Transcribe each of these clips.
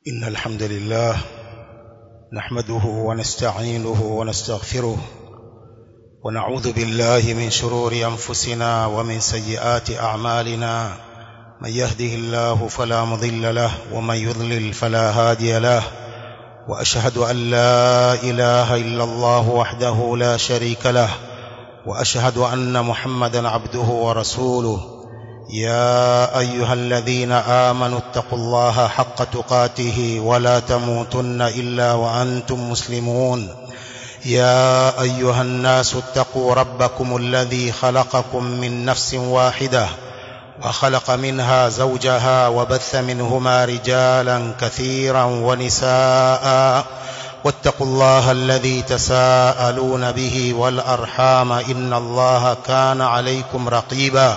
إن الحمد لله نحمده ونستعينه ونستغفره ونعوذ بالله من شرور أنفسنا ومن سيئات أعمالنا من يهده الله فلا مضل له ومن يضلل فلا هادي له وأشهد أن لا إله إلا الله وحده لا شريك له وأشهد أن محمدا عبده ورسوله يا أيها الذين آمنوا اتقوا الله حق تقاته ولا تموتن إلا وأنتم مسلمون يا أيها الناس اتقوا ربكم الذي خلقكم من نفس واحدة وخلق منها زوجها وبث منهما رجالا كثيرا ونساء واتقوا الله الذي تساءلون به والأرحام إن الله كان عليكم رقيبا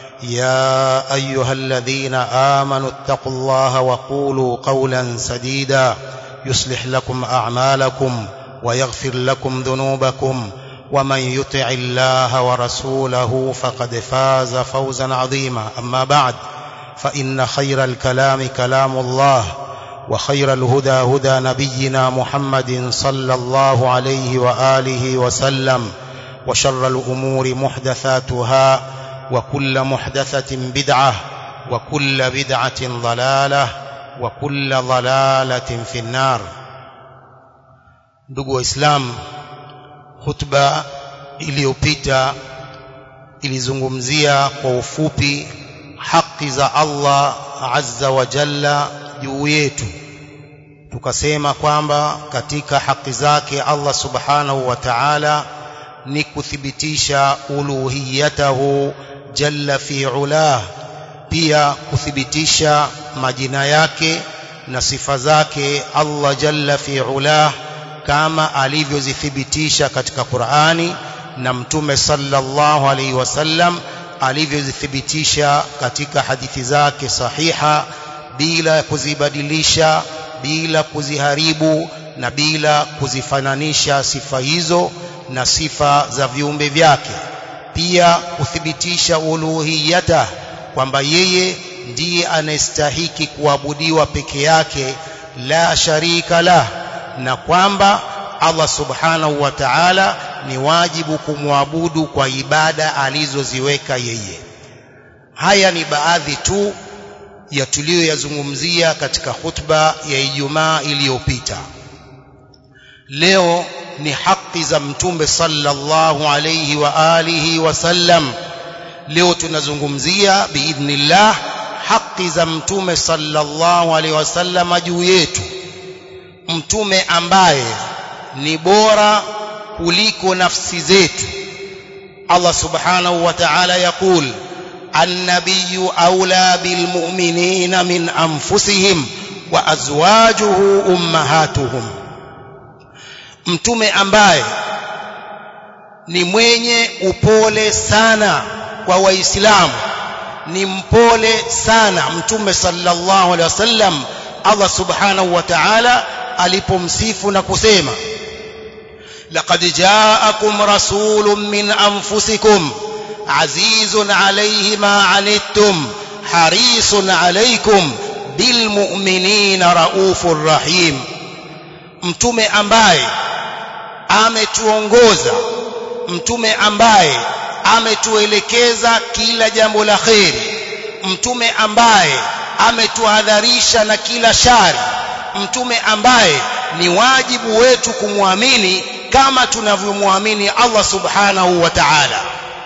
يا أيها الذين آمنوا اتقوا الله وقولوا قولا سديدا يصلح لكم أعمالكم ويغفر لكم ذنوبكم ومن يطع الله ورسوله فقد فاز فوزا عظيما أما بعد فإن خير الكلام كلام الله وخير الهدى هدى نبينا محمد صلى الله عليه وآله وسلم وشر الأمور محدثاتها وكل محدثة بدعة وكل بدعة ضلالة وكل ضلالة في النار ndugu waislamu hutuba iliyopita ilizungumzia kwa ufupi haki za Allah azza wa jalla juu yetu tukasema kwamba katika haki zake Allah subhanahu wa ta'ala ni kuthibitisha uluhiyatahu jalla fi ulah pia kuthibitisha majina yake na sifa zake Allah jalla fi ulah kama alivyozithibitisha katika Qur'ani na mtume sallallahu alaihi wasallam alivyozithibitisha katika hadithi zake sahiha bila kuzibadilisha bila kuziharibu na bila kuzifananisha sifa hizo na sifa za viumbe vyake pia kuthibitisha uluhiyata kwamba yeye ndiye anayestahiki kuabudiwa peke yake la sharika la na kwamba Allah subhanahu wa ta'ala ni wajibu kumwabudu kwa ibada alizoziweka yeye haya ni baadhi tu ya tuliyoyazungumzia katika khutba ya Ijumaa iliyopita leo ni haki za mtume sallallahu alayhi wa alihi wasallam leo tunazungumzia biidhnillah haki za mtume sallallahu alayhi wasallam juu yetu mtume ambaye ni bora kuliko nafsi zetu Allah subhanahu wa ta'ala yakul النبي أولى بالمؤمنين من أنفسهم وأزواجه أمهاتهم mtume ambaye ni mwenye upole sana kwa waislamu ni mpole sana mtume sallallahu alaihi wasallam Allah subhanahu wa ta'ala alipomsifu na kusema laqad ja'akum rasulun min anfusikum azizun alayhi ma anittum harisun alaykum bilmu'minina raufur rahim mtume ambaye ametuongoza mtume ambaye ametuelekeza kila jambo la kheri mtume ambaye ametuhadharisha na kila shari mtume ambaye ni wajibu wetu kumwamini kama tunavyomwamini Allah subhanahu wa ta'ala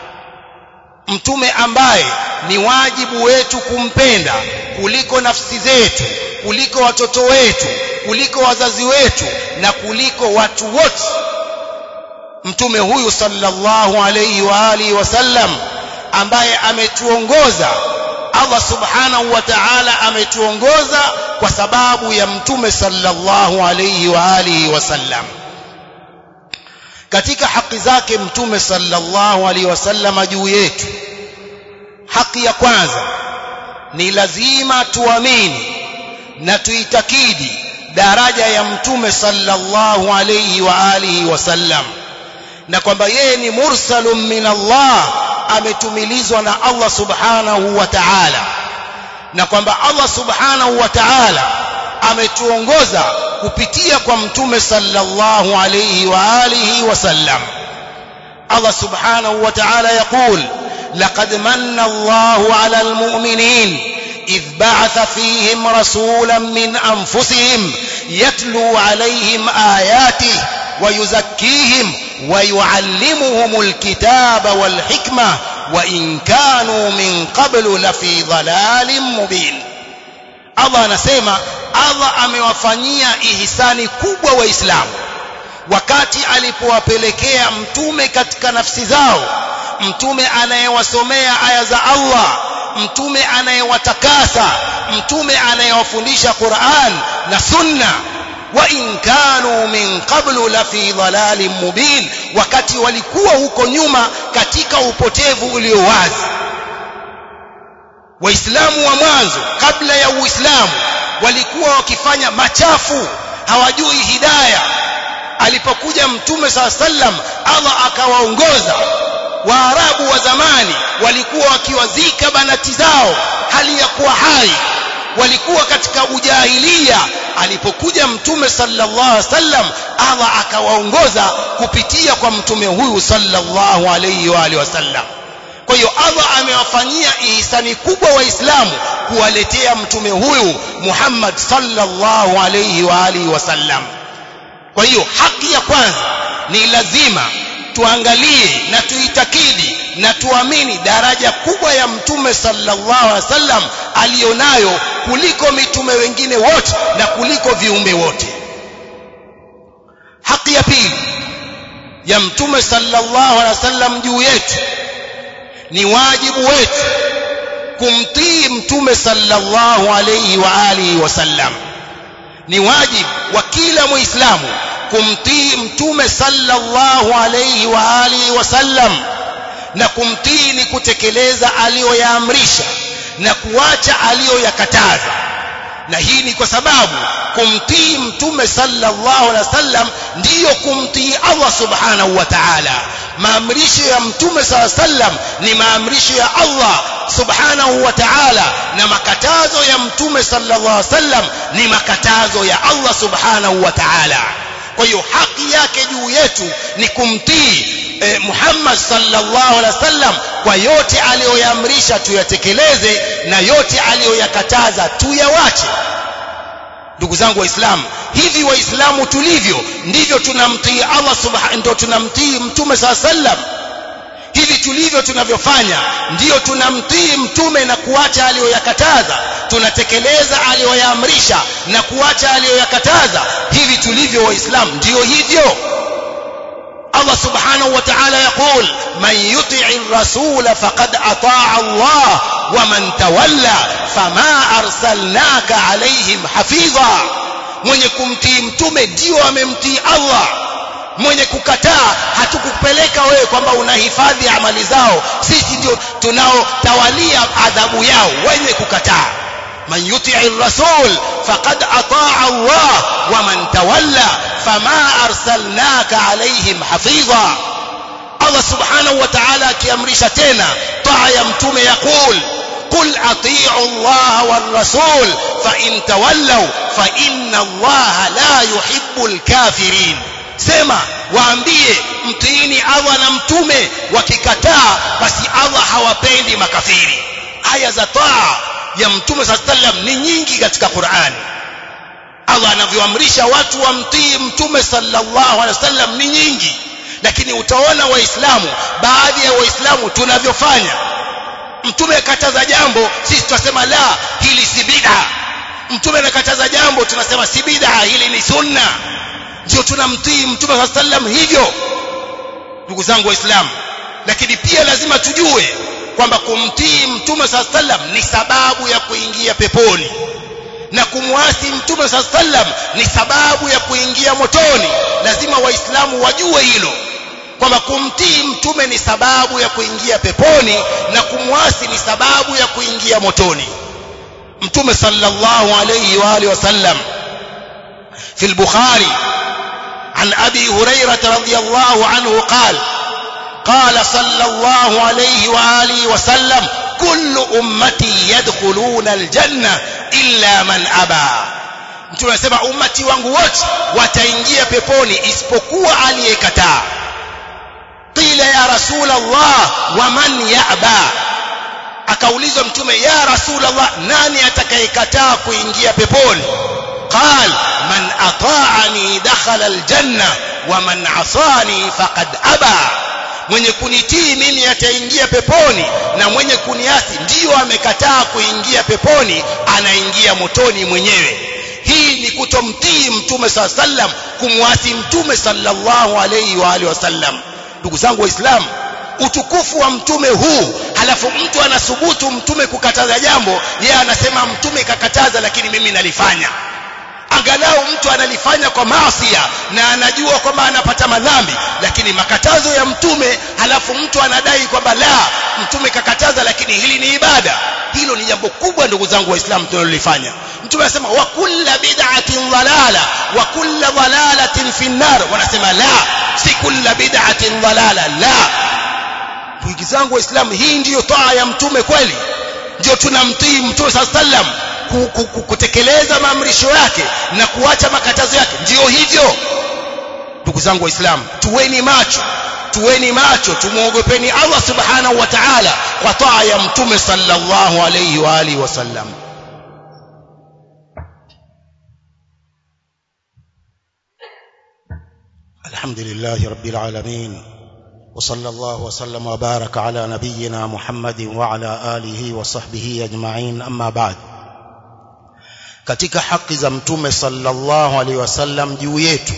mtume ambaye ni wajibu wetu kumpenda kuliko nafsi zetu kuliko watoto wetu kuliko wazazi wetu na kuliko watu wote mtume huyu sallallahu alayhi wa alihi wasallam ambaye ametuongoza Allah subhanahu wa ta'ala ametuongoza kwa sababu ya mtume sallallahu alayhi wa alihi wasallam katika haki zake mtume sallallahu alayhi wasallam juu yetu haki ya kwanza ni lazima tuamini na tuitakidi daraja ya mtume sallallahu alayhi wa alihi wasallam na kwamba yeye ni mursalun min Allah ametumilizwa na Allah subhanahu wa ta'ala na kwamba Allah subhanahu wa ta'ala ametuongoza kupitia kwa mtume sallallahu alayhi wa alihi wasallam Allah subhanahu wa ta'ala yaqul laqad manna Allahu 'ala al-mu'minin إذ بعث فيهم رسولا من أنفسهم يتلو عليهم آياته ويزكيهم ويعلمهم الكتاب والحكمة وإن كانوا من قبل لفي ضلال مبين Allah anasema Allah amewafanyia ihsani kubwa waislamu wakati alipowapelekea mtume katika nafsi zao mtume anayewasomea aya za Allah mtume anayewatakasa mtume anayewafundisha Qur'an na sunna wa in kanu min qablu la fi dhalalin mubin wakati walikuwa huko nyuma katika upotevu ulio wazi waislamu wa mwanzo kabla ya uislamu walikuwa wakifanya machafu hawajui hidaya alipokuja mtume saa sallam Allah akawaongoza waarabu wa zamani walikuwa wakiwazika banati zao hali ya kuwa hai walikuwa katika ujahilia alipokuja mtume sallallahu alaihi wasallam Allah akawaongoza kupitia kwa mtume huyu sallallahu alaihi wa alihi wasallam kwa hiyo Allah amewafanyia ihsani kubwa waislamu kuwaletea mtume huyu Muhammad sallallahu alaihi wa alihi wasallam kwa hiyo haki ya kwanza ni lazima tuangalie na tuitakidi na tuamini daraja kubwa ya mtume sallallahu alaihi wasallam alionayo kuliko mitume wengine wote na kuliko viumbe wote haki ya pili ya mtume sallallahu alaihi wasallam juu yetu ni wajibu wetu kumtii mtume sallallahu alaihi wa alihi wasallam ni wajibu wa kila muislamu kumtii mtume sallallahu alayhi wa alihi wasallam na kumtii ni kutekeleza aliyoyaamrisha na kuacha aliyoyakataza na hii ni kwa sababu kumtii mtume sallallahu alaihi wasallam ndiyo kumtii Allah subhanahu wa ta'ala maamrisho ya mtume sallallahu alaihi wasallam ni maamrisho ya Allah subhanahu wa ta'ala na makatazo ya mtume sallallahu alaihi wasallam ni makatazo ya Allah subhanahu wa ta'ala kwa hiyo haki yake juu yetu ni kumtii eh, Muhammad sallallahu alaihi wasallam kwa yote aliyoyaamrisha tuyatekeleze na yote aliyoyakataza tuyawache ndugu zangu waislamu hivi waislamu tulivyo ndivyo tunamtii Allah subhanahu ndio tunamtii mtume sallallahu alaihi wasallam hivi tulivyo tunavyofanya ndiyo tunamtii mtume na kuacha aliyoyakataza tunatekeleza aliyoyaamrisha na kuacha aliyoyakataza hivi tulivyo waislamu ndiyo hivyo Allah subhanahu wa ta'ala yaqul man yuti'i ar-rasul faqad ata'a Allah wa man tawalla fama arsalnaka alayhim hafiza mwenye kumtii mtume ndio amemtii Allah mwenye kukataa hatukupeleka wewe kwamba unahifadhi amali zao sisi ndio tunaotawalia adhabu yao wenye kukataa man yuti'i rasul faqad ataa Allah wa man tawalla fama arsalnaka alaihim hafiza Allah subhanahu wa ta'ala akiamrisha tena taa ya mtume yaqul قل اطيعوا الله والرسول فان تولوا فان الله لا يحب الكافرين sema waambie mtiini Allah na mtume wakikataa basi Allah hawapendi makafiri aya za taa ya mtume sallam ni nyingi katika Qur'ani Allah anavyoamrisha watu wamtii mtume sallallahu alaihi wasallam ni nyingi lakini utaona waislamu baadhi ya waislamu tunavyofanya mtume akataza jambo sisi tunasema la hili si bid'a mtume anakataza jambo tunasema si bid'a hili ni sunna ndio tunamtii mtume saa sallam hivyo ndugu zangu waislamu lakini pia lazima tujue kwamba kumtii mtume saa sallam ni sababu ya kuingia peponi na kumwasi mtume saa sallam ni sababu ya kuingia motoni lazima waislamu wajue hilo kwamba kumtii mtume ni sababu ya kuingia peponi na kumwasi ni sababu ya kuingia motoni mtume sallallahu alayhi wa alihi wasallam في البخاري عن ابي هريره رضي الله عنه قال قال صلى الله عليه واله وسلم كل امتي يدخلون الجنه الا من ابى mtume anasema ummati wangu wote wataingia peponi isipokuwa aliyekataa qila ya rasul allah wa man ya'ba akaulizwa mtume ya rasul allah nani atakayekataa kuingia peponi قال من أطاعني دخل الجنة ومن عصاني فقد أبى mwenye kunitii mimi ataingia peponi na mwenye kuniasi ndiyo amekataa kuingia peponi anaingia motoni mwenyewe hii ni kutomtii mtume saa sallam kumwasi mtume sallallahu alayhi wa alihi wasallam ndugu zangu waislamu utukufu wa mtume huu halafu mtu anasubutu mtume kukataza jambo yeye anasema mtume kakataza lakini mimi nalifanya angalau mtu analifanya kwa maasia na anajua kwamba anapata madhambi lakini makatazo ya mtume halafu mtu anadai kwamba la mtume kakataza lakini hili ni ibada hilo ni jambo kubwa ndugu zangu waislamu tunalolifanya mtume anasema wa kulla bid'atin dhalala wa kulla dhalalatin fi nar wanasema la si kulla bid'atin dhalala la ndugu zangu waislamu hii ndiyo taa ya mtume kweli ndio tunamtii mtume sallallahu alaihi wasallam kutekeleza maamrisho yake na kuacha makatazo yake ndiyo hivyo ndugu zangu waislamu tuweni macho tuweni macho tumuogopeni Allah subhanahu wa ta'ala kwa taa ya mtume sallallahu alayhi wa alihi wasallam alhamdulillah rabbil alamin وصلى الله وسلم وبارك على نبينا محمد وعلى آله وصحبه أجمعين أما بعد katika haki za mtume sallallahu alaihi wasallam juu yetu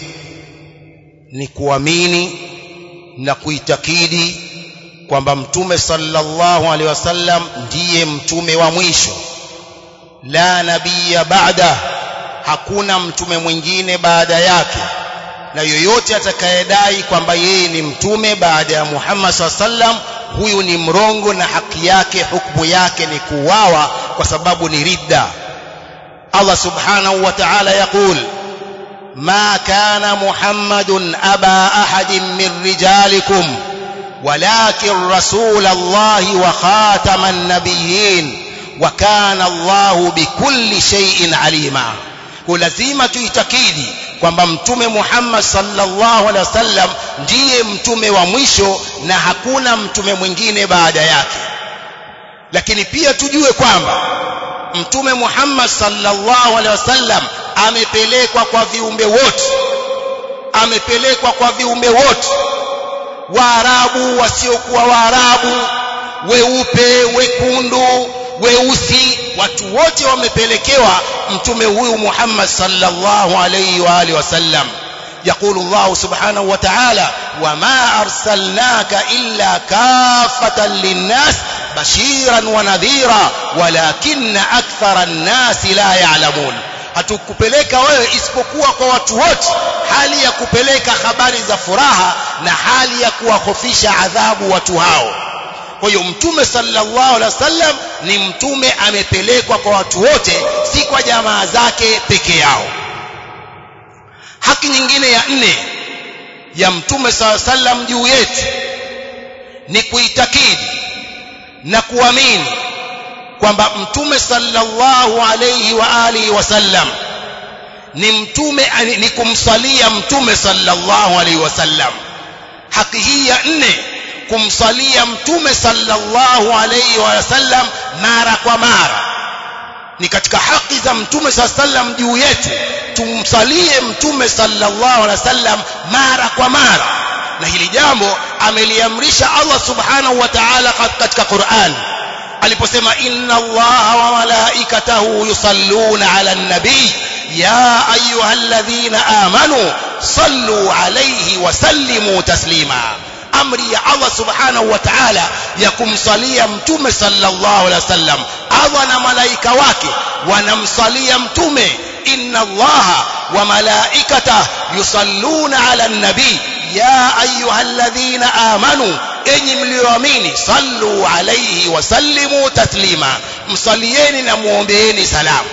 ni kuamini na kuitakidi kwamba mtume sallallahu alaihi wasallam ndiye mtume wa mwisho la nabiya baada hakuna mtume mwingine baada yake na yoyote atakayedai kwamba yeye ni mtume baada ya Muhammad sallam huyu ni mrongo na haki yake hukumu yake ni kuuawa kwa sababu ni ridda Allah subhanahu wa ta'ala yaqul ما كان محمد أبا أحد من رجالكم ولكن رسول الله وخاتم النبيين وكان الله بكل شيء عليما ولازم tuitakidi kwamba mtume Muhammad sallallahu alaihi wasallam ndiye mtume wa mwisho na hakuna mtume mwingine baada yake lakini pia tujue kwamba mtume Muhammad sallallahu alaihi wasallam amepelekwa kwa viumbe wote amepelekwa kwa viumbe wote waarabu wasiokuwa waarabu weupe wekundu weusi watu wote wamepelekewa mtume huyu Muhammad sallallahu alayhi wa alihi wasallam يقول الله سبحانه وتعالى وما أرسلناك إلا كافة للناس بشيرا ونذيرا ولكن أكثر الناس لا يعلمون hatukupeleka wewe isipokuwa kwa watu wote hali ya kupeleka habari za furaha na hali ya kuwahofisha adhabu watu hao kwa hiyo mtume sallallahu alaihi wasallam ni mtume amepelekwa kwa watu wote si kwa jamaa zake peke yao haki nyingine ya nne ya mtume sallallahu alaihi wasallam juu yetu ni kuitakidi na kuamini kwamba mtume sallallahu alayhi wa alihi wasallam ni mtume ni kumsalia mtume sallallahu alayhi wasallam haki hii ya nne kumsalia mtume sallallahu alayhi wasallam mara kwa mara ni katika haki za mtume sallam juu yetu tumsalie mtume sallallahu alaihi wasallam mara kwa mara na hili jambo ameliamrisha Allah subhanahu wa ta'ala katika Qur'an aliposema inna allaha wa malaikatahu yusalluna ala nabii ya ayyuhalladhina amanu sallu alayhi wa sallimu taslima amri ya Allah subhanahu wa ta'ala ya kumsalia mtume sallallahu alaihi wasallam Allah na malaika wake wanamsalia mtume inna allaha wa malaikatahu yusalluna ala nabii ya ayyuhalladhina amanu enyi mlioamini sallu alayhi wa sallimu taslima msalieni na muombeeni salamu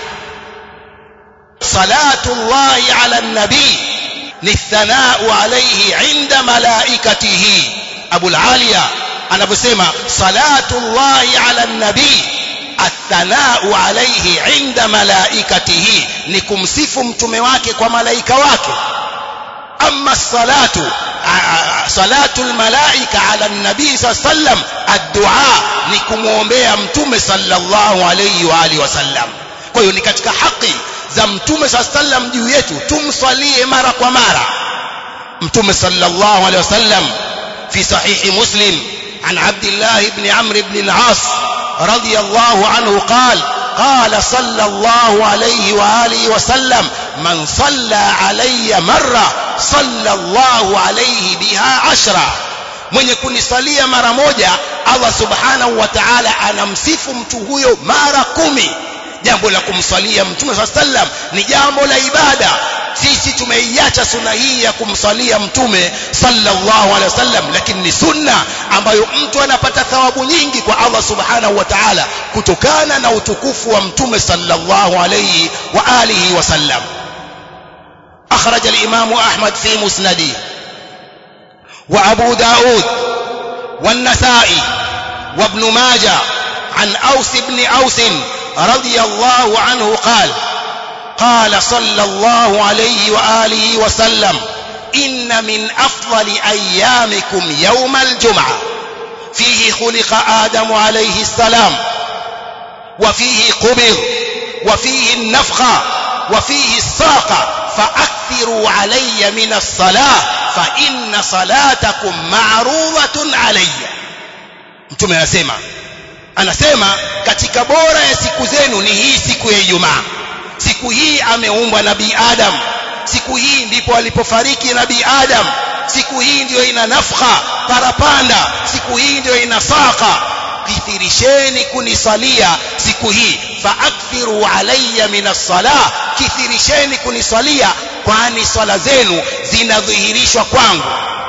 salatu llahi ala nabii ni thanau alayhi inda malaikatihi abul aliya anavyosema salatu llahi ala nabii athanau alayhi inda malaikatihi ni kumsifu mtume wake kwa malaika wake amma salatu salatu almalaika ala nabii sallam addua ni kumwombea mtume sallallahu alayhi wa alihi wasallam kwa hiyo ni katika haki za mtume sallam juu yetu tumsalie mara kwa mara mtume sallallahu alayhi wasallam fi sahihi muslim عن عبد الله بن عمرو بن العاص رضي الله عنه قال قال صلى الله عليه وآله وسلم من صلى علي مرة صلى الله عليه بها عشرة mwenye kunisalia mara moja Allah subhanahu wa ta'ala anamsifu mtu huyo mara kumi jambo la kumsalia mtume saa sallam ni jambo la ibada sisi tumeiacha sunna hii ya kumsalia mtume sallallahu alaihi wasallam lakini ni sunna ambayo mtu anapata thawabu nyingi kwa Allah subhanahu wa ta'ala kutokana na utukufu wa mtume sallallahu alaihi wa alihi wasallam أخرج الإمام أحمد في مسنده وأبو داود والنسائي وابن ماجه عن أوس بن أوس رضي الله عنه قال قال صلى الله عليه وآله وسلم إن من أفضل أيامكم يوم الجمعة فيه خلق آدم عليه السلام وفيه قبض وفيه النفخة وفيه الساقة فأكثروا علي من الصلاة فإن صلاتكم معروضة علي mtume anasema anasema katika bora ya siku zenu ni hii siku ya Ijumaa siku hii ameumbwa nabii Adam siku hii ndipo alipofariki nabii Adam siku hii ndiyo ina nafkha parapanda siku hii ndiyo ina saka kithirisheni kunisalia siku hii faakthiru alayya min as-salah kithirisheni kunisalia kwani swala zenu zinadhihirishwa kwangu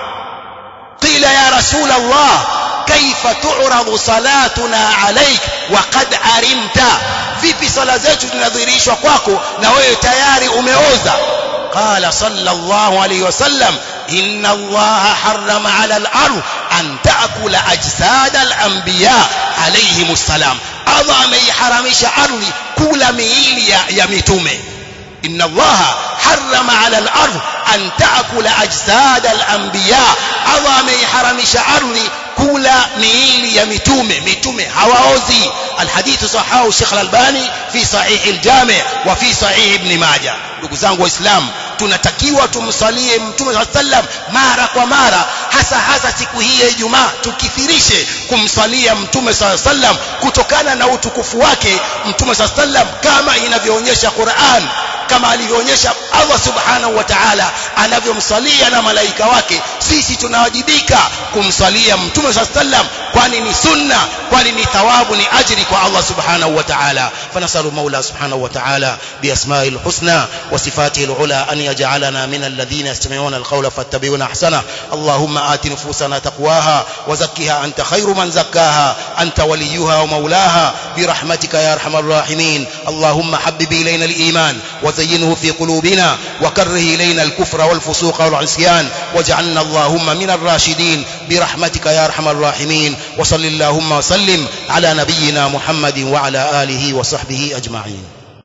qila ya rasul Allah kaifa tu'radu salatuna alayk wa qad arimta vipi sala zetu zinadhihirishwa kwako na wewe tayari umeoza qala sallallahu alayhi wasallam inna allaha harrama ala al-ard an ta'kula ajsad al-anbiya alayhimus salam Allah ameiharamisha ardhi kula miili ya, ya mitume inna allaha harrama ala al-ard an ta'kula ajsad al-anbiya Allah ameiharamisha ardhi kula miili ya mitume mitume hawaozi alhadithu sahahu Sheikh Al-Albani fi sahih al-Jami' wa fi sahih Ibn Majah ndugu zangu waislamu tunatakiwa tumsalie mtume sallam mara kwa mara hasa hasa siku hii ya Ijumaa tukithirishe kumsalia mtume sallam kutokana na utukufu wake mtume sallam kama inavyoonyesha Qur'an kama alivyoonyesha Allah subhanahu wa ta'ala anavyomsalia na malaika wake sisi tunawajibika kumsalia mtume sallam kwani ni sunna kwani ni thawabu ni ajri kwa Allah subhanahu wa ta'ala fanasalu maula subhanahu wa ta'ala biasma'il husna wa sifatihi al-ula an yaj'alana min alladhina yastami'una al-qawla fattabi'una ahsana allahumma ati nufusana taqwaha wa zakkiha anta khayru man zakkaha anta waliyuha wa maulaha برحمتك يا ارحم الراحمين اللهم حبب الينا الايمان وزينه في قلوبنا وكره الينا الكفر والفسوق والعصيان واجعلنا اللهم من الراشدين برحمتك يا ارحم الراحمين وصل اللهم وسلم على نبينا محمد وعلى اله وصحبه اجمعين